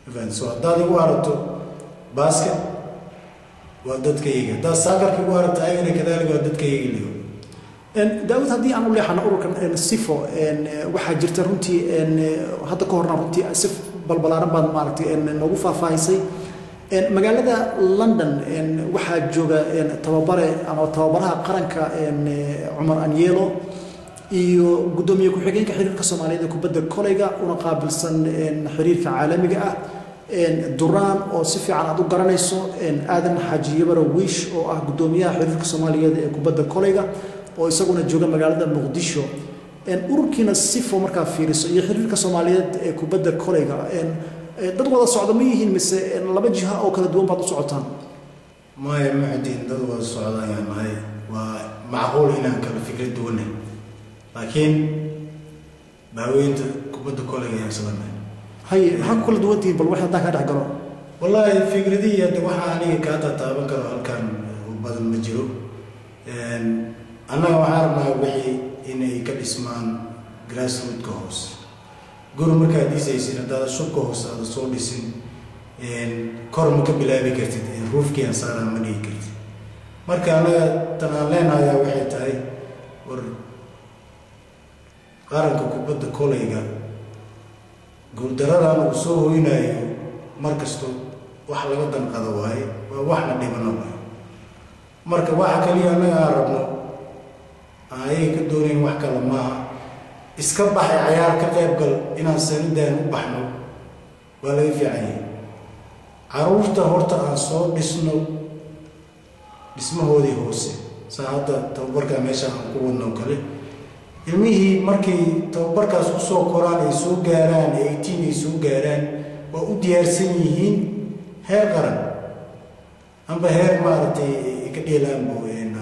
mafahant so haddaad igu aragto basket waa dadkayga haddaad saakarka igu aragto ayagana kadaalika waa dadkayga liyo daawud haddii aan u leexano ururkan sifo waxaa jirta runtii hadda ka horna runtii si balbalaaran baad maaragtay noogu faahfaahisay magaalada london waxaa jooga tababare ama tababaraha qaranka cumar anyelo iyo guddoomiye ku-xigeenka xiriirka soomaaliyeed ee kubadda koleyga una qaabilsan xiriirka caalamiga ah duraan oo si fiican aad u garanayso aadan xaaji yabaro wiish oo ah guddoomiyaha xiriirka soomaaliyeed ee kubadda koleyga oo isaguna jooga magaalada muqdisho ururkiina sifo markaa fiiriso iyo xiriirka soomaaliyeed ee kubadda koleyga dad wada socda ma yihiin mise laba jiha oo kala duwan baad u socotaan maya muxudiin dad wada socda ayaan nahay waa macquul inaan kala fikrad duwanay laakiin baaweynta kubadda koleyga ayaan islanay haye maxaa ku kala duwan tihiin bal wax haddaan kaa dhex galo wallaahi fikradihii hadda waxaa aniga kaa tataaban karo halkan u badan ma jiro annaga waxaan rabnaa wixii inay ka dhismaan grassrootka hoose guri markaad dhisaysid haddaada shubka hoose aada soo dhisin kor ma ka bilaabi kartid ruufkiian saaraa ma dhigi kartid marka annaga tan aan leenahayaa waxay tahay war qaranka kubadda koleyga guuldaradan uu soo hoynayo mar kasto wax laga danqado waaye waa waxna dhibano waaye marka waxa kaliya annaga aan rabno aan ayaga ka doonayn wax kale maaha iska baxay cayaar ka qayb gal inaan sanidaan u baxno waa laga fiican yahay caruurta horta aan soo dhisno dhismahoodii hoose saa hadda tababarkaa meesha aan ku wadno kale ilmihii markay tababarkaas kusoo koraan ay soo gaaraan eighteen ay soo gaaraan waa u diyaarsan yihiin heer qaran amba heer maaragtay ay ka dheelaan bo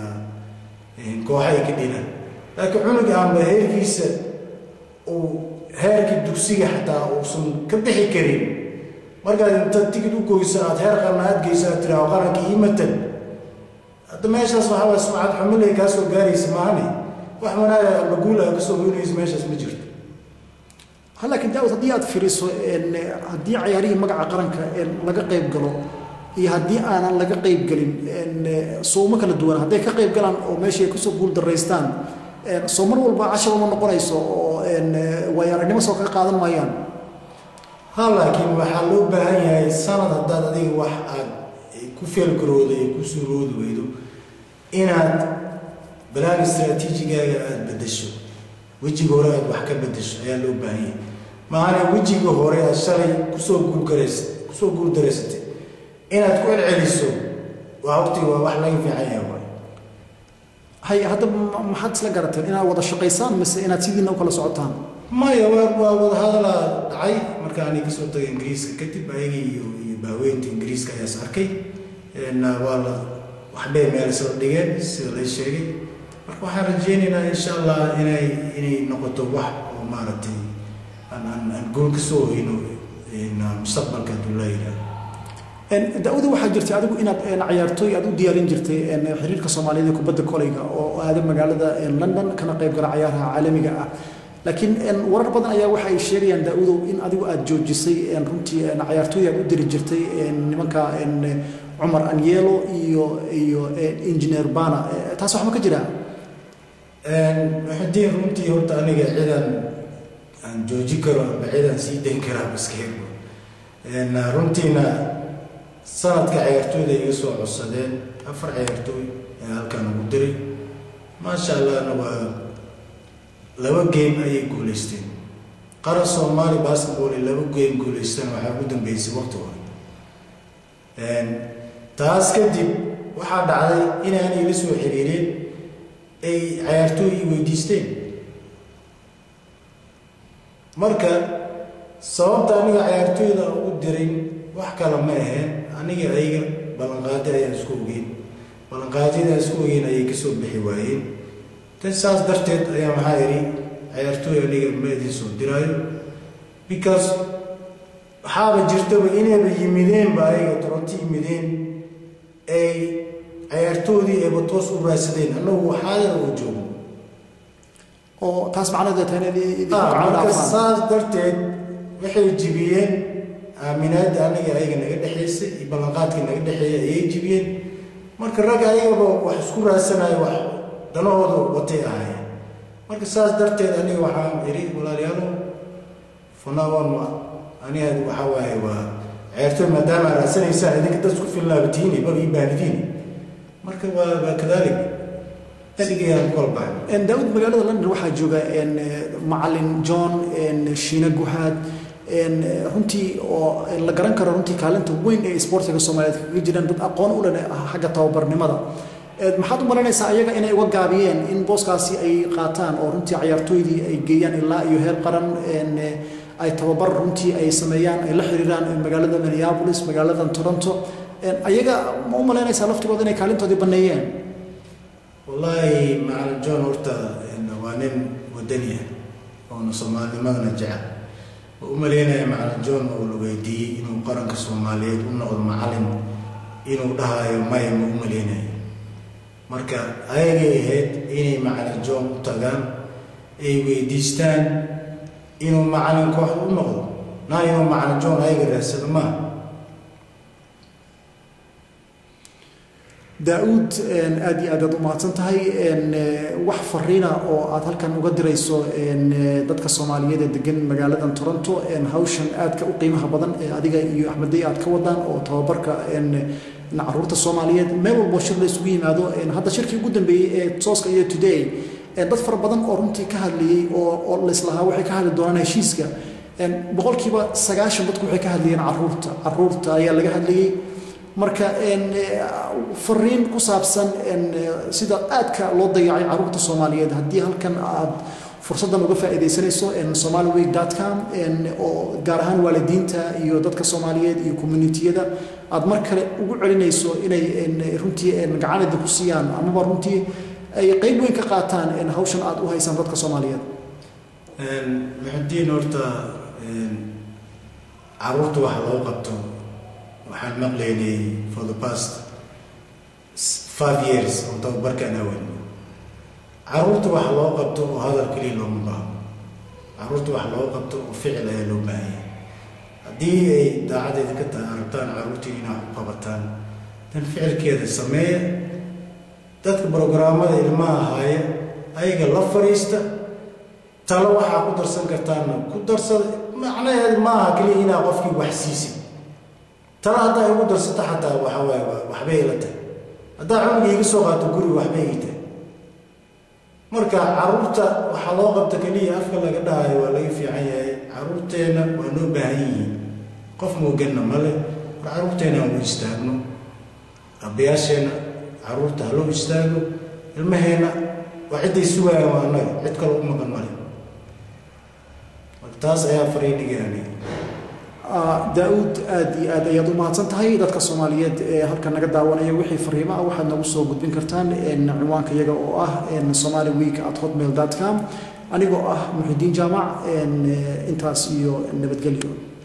kooxa ay ka dheelaan laakiin cunug amba heerkiisa uu heerkii dugsiga xataa uusan ka bixi karin markaad inta tigid u goyso aada heer qaran aad geyso aad tiraao qaranka ii matan hadda meeshaas waxaa waa sumcad xumilay kaa soo gaaraysa maahane wax wanaaga amba guul aa kasoo hoynaysa meeshaas ma jirto laakiin daawud haddii aad fiiriso haddii cayaarihii magaca qaranka laga qayb galo iyo haddii aanan laga qayb gelin sooma kala duwan hadday ka qayb galaan oo meeshii ay kusoo guul daraystaan soo mar walba cashaba ma noqonayso oo waayo aragnimo soo kaga qaadan maayaan ha laakiin waxaa loo baahan yahay sanad haddaad adiga wax aad ku feelgarooda ee ku suuroodi weydo inaad balaan istraatiijigaaga aada bedasho wejiga hore aad wax ka bedasho ayaa loo baahan yahay maana wejiga hore aad shalay kusoo guulgarays kusoo guul daraysatay inaad ku celceliso waa waqtiga waa wax laga fiican yahay waay hay hadda maxaad isla garateen inaad wada shaqaysaan mise inaad sidiina u kala socotaan maya waa waa wadahadalaa dhacay marka ani kasoo tagay ingiriiska kadib ayaga iyo iyo baaweynta ingiriiska ayaas arkay waa la waxbay meel isla dhigeen sida lay sheegay marka waxaan rajeynaynaa insha allah inay inay noqoto wax oo maaragtay aan aan aan guul ka soo hoyno mustaqbalka hadduu laa yidhaah daawada waxaa jirtay adigu inaad cayaartooy aad u diyaarin jirtay xiriirka soomaaliyeed ee kubadda koleyga oo aada magaalada london kana qayb gala cayaaraha caalamiga ah laakiin warar badan ayaa waxa ay sheegayaan daawudow in adigu aad joojisay runtii cayaartooy aad u diri jirtay nimanka cumar anyelo iyo iyo engineer bana taas wax ma ka jiraa muxudiin runtii horta aniga cidan aan jooji karo amba cidan sii dayn karaa baskeego runtiina sanadka cayaartooyda iga soo codsadeen afar cayaartooy ee halkan ugu diray maasha allahna waa laba game ayay guulaysteen qaran soomaali basketball ay laba game guulaysteen waxaa ugu dambeysay waqti hore taas kadib waxaa dhacday inaan ila soo xiriireen ay cayaartooy i weydiisteen marka sababta aniga cayaartooyda ugu diray wax kale ma aheen aniga ayaga ballanqaadi ayaan isku ogeyn ballanqaadyadaan isku ogeyn ayay kasoo bixi waayeen tan saas darteed ayaa maxaa idhi cayaartooy aniga ma idin soo diraayo because waxaaba jirtaba inayba yimideenba ayaga toronto yimideen ay cayaartoodii ayba toos u raadsadeen annagu xaadir oo joogo oo taas macnaheed tahay marka saas darteed waxay jibiyeen aaminaadda aniga ayaga naga dhexaysay iyo ballanqaadkii naga dhexeeya ayay jibiyeen marka ragga ayagaba wax isku raadsanayo wax danahoodu watay ahaayeen marka saas darteed aniga waxaan idhi walaalayaalow funawan aniga waxaa waaye waa ceertoy maadaama aad raadsanaysaan idinka dad isku fillaabatiini bal ii baahdidiini marka waa waa kadaalik sigayaan ku kala baxay daawud magaalada london waxaa jooga macalin john shiina guhaad runtii oo la garan karo runtii kaalinta weyn ee sportiga soomaaliyeed kaga jiraan dad aqoon u leh xagga tababarnimada maxaad u malaynaysaa ayaga inay uga gaabiyeen in booskaasi ay qaataan oo runtii cayaartooydii ay geeyaan ilaa iyo heer qaran ay tababar runtii ay sameeyaan ay la xiriiraan magaalada minneapolis magaalada toronto ayaga ma u malaynaysaa laftigooda inay kaalintoodii banneeyeen wallaahi macalin john horta waa nin wadaniya oona soomaalinimadana jecel oo u maleynaya macalin john oo la weydiiyey inuu qaranka soomaaliyeed u noqdo macalin inuu dhahayo maya ma u maleynayo marka ayagay ahayd inay macalin john u tagaan ay weydiistaan inuu macalin kooxda u noqdo naa inuu macalin john ayaga raadsado maaha daa-uud aad iyo aad aad u mahadsan tahay wax fariina oo aad halkan uga dirayso dadka soomaaliyeed ee degan magaaladan toronto hawshan aadka u qiimaha badan ee adiga iyo axmeddey aad ka wadaan oo tababarka caruurta soomaaliyeed meel walbo shir la isugu yimaado hadda shirkii ugu dambeeyey ee tooska iyo today dad fara badan oo runtii ka hadlayey oo laislahaa waxay ka hadli doonaan heshiiska boqolkiiba sagaashan dadku waxay ka hadlayeen caruurta caruurta ayaa laga hadlayey marka fariin ku saabsan sida aadka loo dayacay caruurta soomaaliyeed haddii halkan aad fursaddan uga faa'iidaysanayso somaliweek com oo gaar ahaan waalidiinta iyo dadka soomaaliyeed iyo communitiyada aad mar kale ugu celinayso inay runtii gacanida ku siiyaan amaba runtii ay qayb weyn ka qaataan hawshan aad u haysaan dadka soomaaliyeed muxudiin horta caruurta waxa loo qabto waxaan maqlaynay for the past five years oo tababarkaan awadno caruurta wax loo qabto oo hadal keliya looma baahno caruurta wax loo qabto oo ficil ayaa loo baahanya haddii ay daacadeeda ka tahay arabtaan caruurtii inaa u qabataan dan ficilkeeda sameeya dadka brograamada ilmaha ahaaya ayaga la fadhiista talo waxaa ku darsan kartaana ku darsada macnaheed maaha keliya inaa qofkii wax siisid tala haddaa igu darsata xataa waxa waay waxbay ila tahay haddaa cunugii iga soo qaato guri waxbay ii tahay marka caruurta waxaa loo qabta keliya afka laga dhahayo waa laga fiican yahay caruurteenna waa noo baahan yihiin qof mooganna male war caruurteenna aan u istaagno abayaasheenna caruurta ha loo istaago ilmaheenna waa cidday sugayaan waa annaga cid kale u maqan male marka taas ayaa fariidhigaani daa-uud aad iyo aad ayaad u mahadsan tahay dadka soomaaliyeed ee halkan naga daawanaya wixii fariimo ah waxaad nagu soo gudbin kartaan cinwaanka iyaga oo ah somali week at hotmail com anigoo ah muxidiin jaamac intaas iyo nabadgelyo